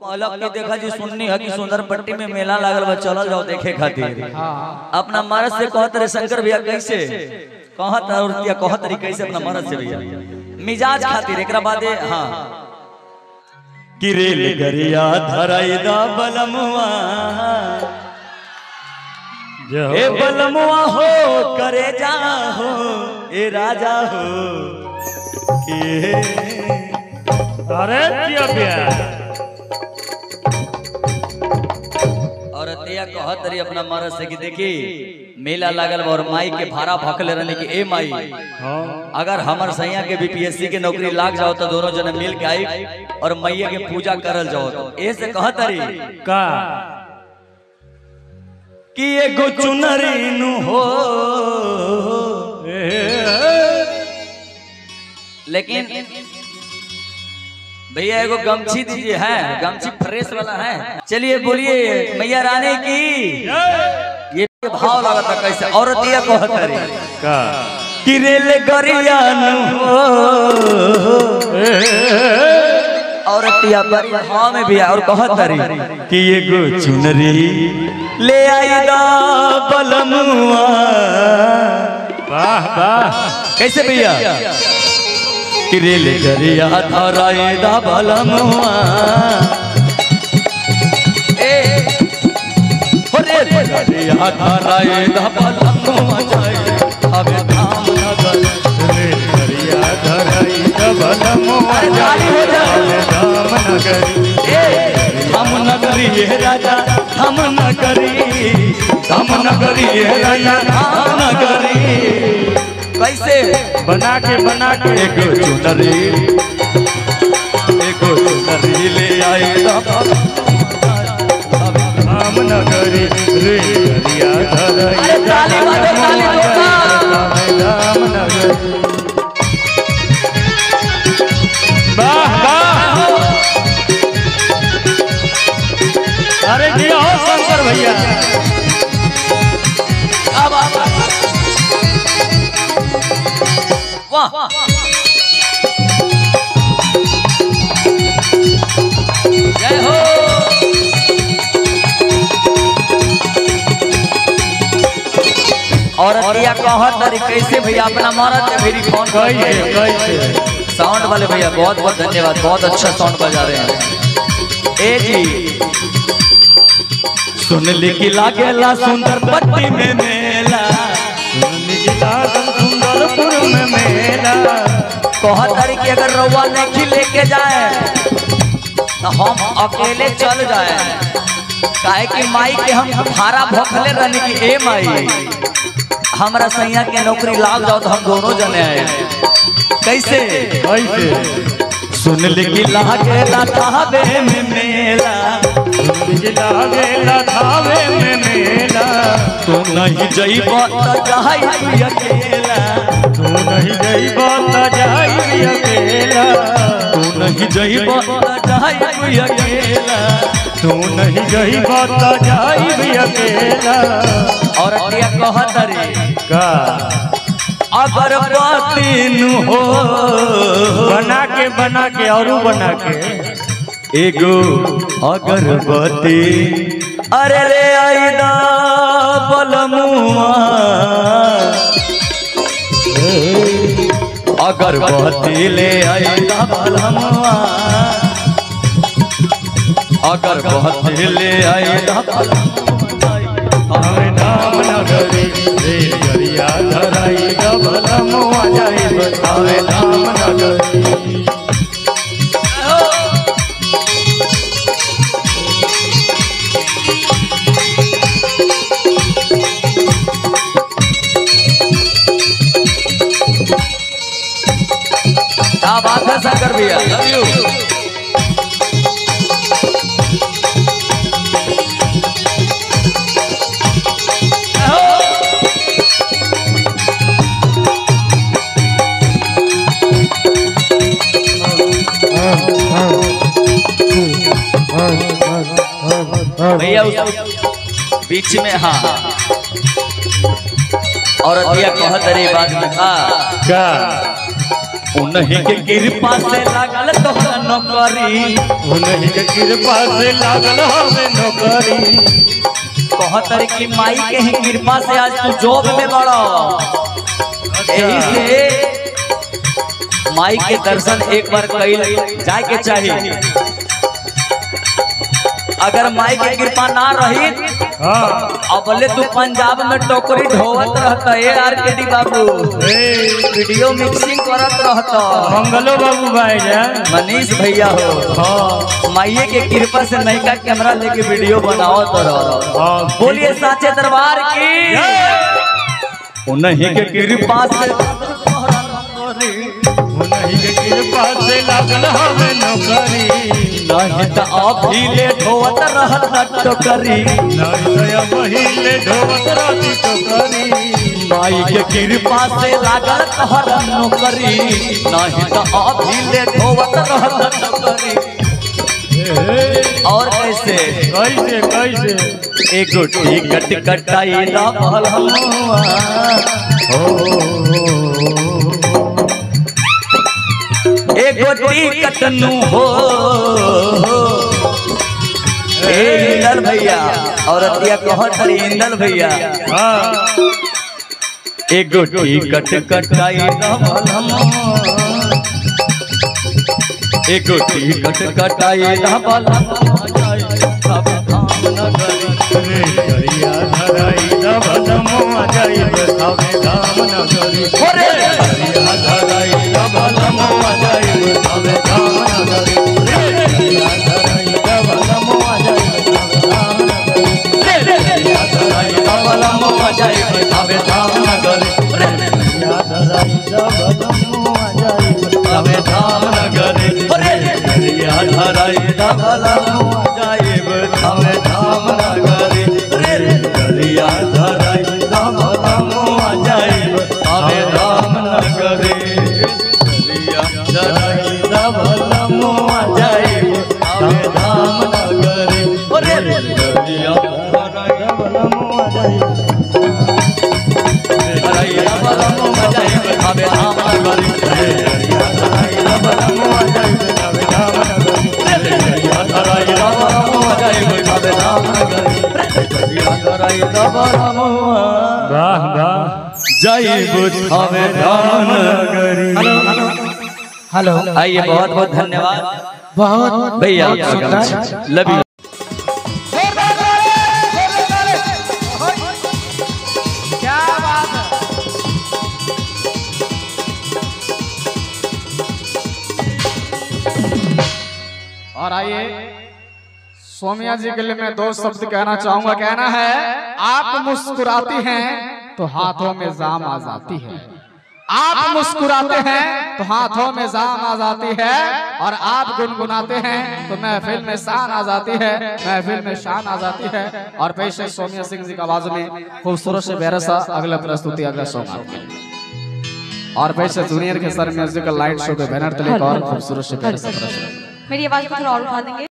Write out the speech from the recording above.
कहलक कि देखा जी सुननी है कि सुंदर पट्टी में मेला लागल बा चलल जाओ देखे खातिर अपना मर्द से कहत रे शंकर भैया कैसे कहत और क्या कहत रे कैसे अपना मर्द से भैया मिजाज खातिर एकरा बादे हां कि रेल गरिया धराई दा बलमुआ ए बलमुआ हो करे जा हो ए राजा हो ए अरे जिया बिया औरतिया कहत रही अपना मर्द से कि देखी मेला लागल बा और माई के भाड़ा भखले रहने कि ए माई अगर हमर सैया के बीपीएससी के नौकरी लाग जाओ तो दोनों जने मिल के आई और मैया के पूजा करल जाओ तो ए से कहत रही का कि एगो चुनरी नु हो लेकिन भैया एगो गमछी दीजिए है गमछी फ्रेश वाला है चलिए बोलिए मैया रानी की ये भाव लगा था कैसे औरतिया कहत रही का कि रेल गरिया नु हो औरतिया बड़ी भाव में भी है और कहत रही कि एगो चुनरी ले आई दा बलमुआ वाह वाह कैसे भैया कि रेल गरिया धराए दा बलमुआ ए हो रेल गरिया धराए दा बलमुआ जाए अबे धाम नगर रे करिया धराई डबल मुआ अरे ताली हो जाए धाम नगरी ए हम नगरी ये राजा हम नगरी हम नगरी ये राजा हम नगरी कैसे बना के बना के एगो चुनरी एगो चुनरी ले आए धाम नगरी रे करिया धराई अरे ताली बजाओ, ताली बजाओ। धाम नगरी वाह वाह अरे जी हो शंकर भैया अब अब वाह जय हो औरतिया कहत तरी कैसे भैया अपना मरद के मेरी फोन कैसे कैसे साउंड वाले भैया बहुत बहुत धन्यवाद बहुत अच्छा साउंड बजा रहे हैं ए जी सुन ली कि लागेला सुंदर पट्टी में मेला सुंदरपुर में मेला कहत तरी कि अगर रउआ नहीं लेके जाए तो हम अकेले चल जाए काहे कि माई के हम भाड़ा भखले रहने की ए माई हमरा सैया के नौकरी लाग जाओ तो हम दोनों जने आए कैसे कैसे सुन ली कि लागेला ताबे में मेला जिला गेला धावे में मेला तू नहीं जइब त जाई तू अकेला तू नहीं जइब त जाई अकेला तू नहीं जइब त जाई तू अकेला तू नहीं जइब त जाई अकेला और क्या कहत रे का अगर बातीन हो बना के बना के औरू बना के एगो अगरबत्ती अरे रे आईदा बलमुआ अगरबत्ती ले आईदा बलमुआ अगरबत्ती ले आईदा बलमुआ हमें नाम नगरी रे गरिया धराई डबल मुआ जाई हमें नाम नगरी क्या बात है शंकर भैया लव यू भैया उस बीच में हाँ और दिया कहत रे बात में का का उन्हीं के कृपा से लागल तोहरा नौकरी उन्हीं के कृपा से लागल हमें नौकरी कहतर की माई के ही कृपा से आज तू जॉब में बड़ा यही से माई के दर्शन एक बार कई जाए के चाहिए अगर माई के कृपा ना रही हाँ अबले तू पंजाब में टोकरी ढोवत रहता ए आर के डी बाबू ए, वीडियो मिक्सिंग करत रहता मंगलो बाबू भाई जान मनीष भैया हो हाँ माइये के कृपा से नयका कैमरा लेके वीडियो बनावत रह हाँ बोलिए साचे दरबार की उन्हीं के कृपा से उन्हीं के कृपा से लागल हमें नौकरी नहीं तो अभी ले ढोवत रहत टोकरी नहीं दया महीने ढोवत राती टोकरी माई के कृपा से लागल तहर नौकरी नहीं तो अभी ले ढोवत रहत टोकरी और कैसे कैसे कैसे एगो टिकट कटाई ला भलहुआ एगो टिकट नु हो ए इंदल भैया औरतिया कहत रही इंदल भैया हाँ एगो टिकट कटाई ला भलहुआ एगो टिकट कटाई ला भलहुआ सब धाम नगरी रे करिया धराई दबदमो जाइब थावे धाम नगरी ओरे! करिया धराई दबदमो जाइब थावे धाम नगरी रे करिया धराई दबदमो जाइब थावे धाम नगरी करिया धराई दबदमो जाइब थावे धाम नगरी करिया धराई दबदमो जाइब थावे धाम नगरी करिया धराई दबदमो जाइब थावे धाम नगरी करिया धराई दबदमो जाइब थावे धाम नगरी करिया धराई दबदमो जाइब थावे धाम नगरी करिया धराई दबदमो जाइब वाह वाह जय बुद्ध हमें धाम नगरी हेलो आइए बहुत बहुत धन्यवाद बहुत भैया बहुत सुंदर लव यू क्या बात है और आइए सोमिया जी के लिए मैं दो शब्द कहना चाहूंगा कहना है आप मुस्कुराती हैं तो हाथों में जाम आ जाती है आप मुस्कुराते हैं तो हाथों में जाम आ जाती है और आप गुनगुनाते हैं तो महफिल में शान आ जाती है महफिल में शान आ जाती है और पेश है सोमिया सिंह जी की आवाज में खूबसूरत से प्यारा सा अगला प्रस्तुति अगला सॉन्ग आपके लिए। और पेश है जूनियर के सर म्यूजिकल लाइट शो के बैनर तले एक और खूबसूरत से प्यारा सा प्रस्तुति मेरी आवाज को थोड़ा और उठा देंगे